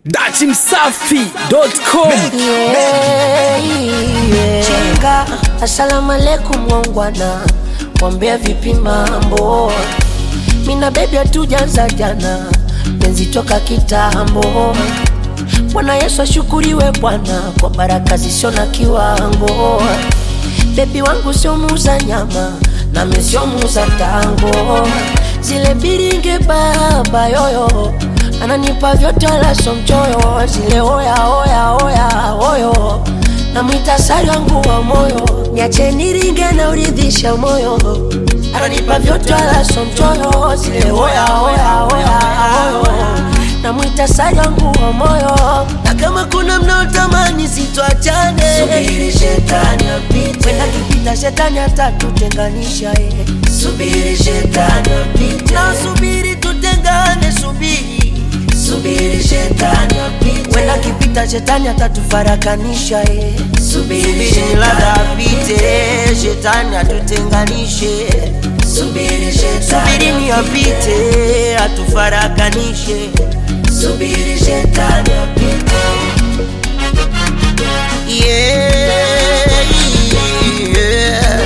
datimsafi.com Chinga, asalamu alaikum wangwana, wambea vipi mambo? Mina bebi hatujaanza jana, penzi toka kitambo. Bwana Yesu ashukuriwe Bwana kwa baraka zisio na kiwango. Bebi wangu sio muuza nyama, nami sio muuza tango. Zile biringe baba yoyo ananipa vyote wala sio mchoyo. Zile oya oya oya oyo namwita sari wangu wa moyo, niache niringe na uridhisha moyo. Ananipa vyote wala sio mchoyo. Zile oya oya oya oyo namwita sari wangu wa moyo, na kama kuna mnaotamani sitwachane, subiri shetani apite, wenda kipita shetani atatutenganisha eh. Subiri shetani apite, na subiri tutengane, subiri subiri shetani apite, wenda kipita shetani atatufarakanisha eh. Subiri shetani apite, shetani atutenganishe Subiri shetani Subiri ni apite, atufarakanishe Subiri shetani apite Yeah, yeah.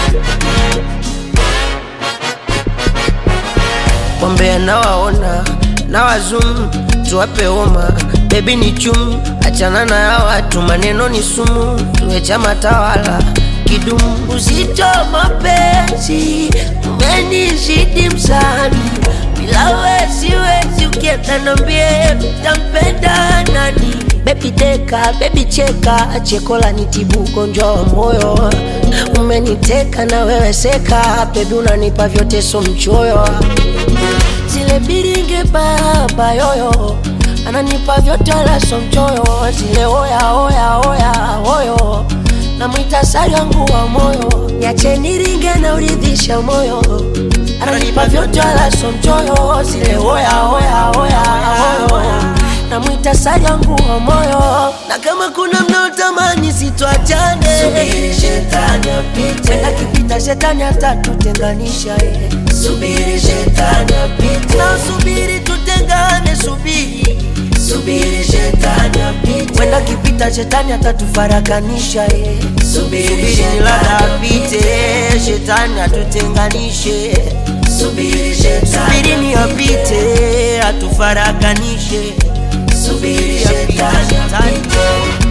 Wambea nawaona na wazum tuwape homa bebi ni chum achana na ya watu maneno ni sumu tuwe chama tawala kidumu uzito mapenzi umenizidi msani bila we siwezi ukienda nambie utampenda nani bebi deka bebi cheka chekola nitibu ugonjwa wa moyo umeniteka na wewe seka bebi unanipa vyote so mchoyo zile biringe baba yoyo ananipa vyote wala so mchoyo zile oya oya oya oyo namwita sari wangu wa moyo niache niringe na uridhisha moyo ananipa vyote wala so mchoyo zile oya oya oya oyo namwita sari wangu wa moyo na kama kuna mnaotamani sitwachane subiri shetani apite wenda kipita shetani atatutenganisha eh. subiri shetani apite na subiri tutengane subiri subiri shetani apite wenda kipita shetani atatufarakanisha eh. subiri shetani apite shetani atutenganishe subiri shetani subiri ni apite atufarakanishe subiri shetani apite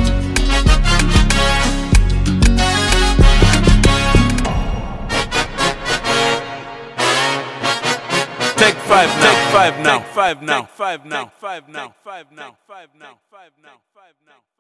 Take five now. Take five now. Take five now. Take five now. Take five now. Take five now. Take five now.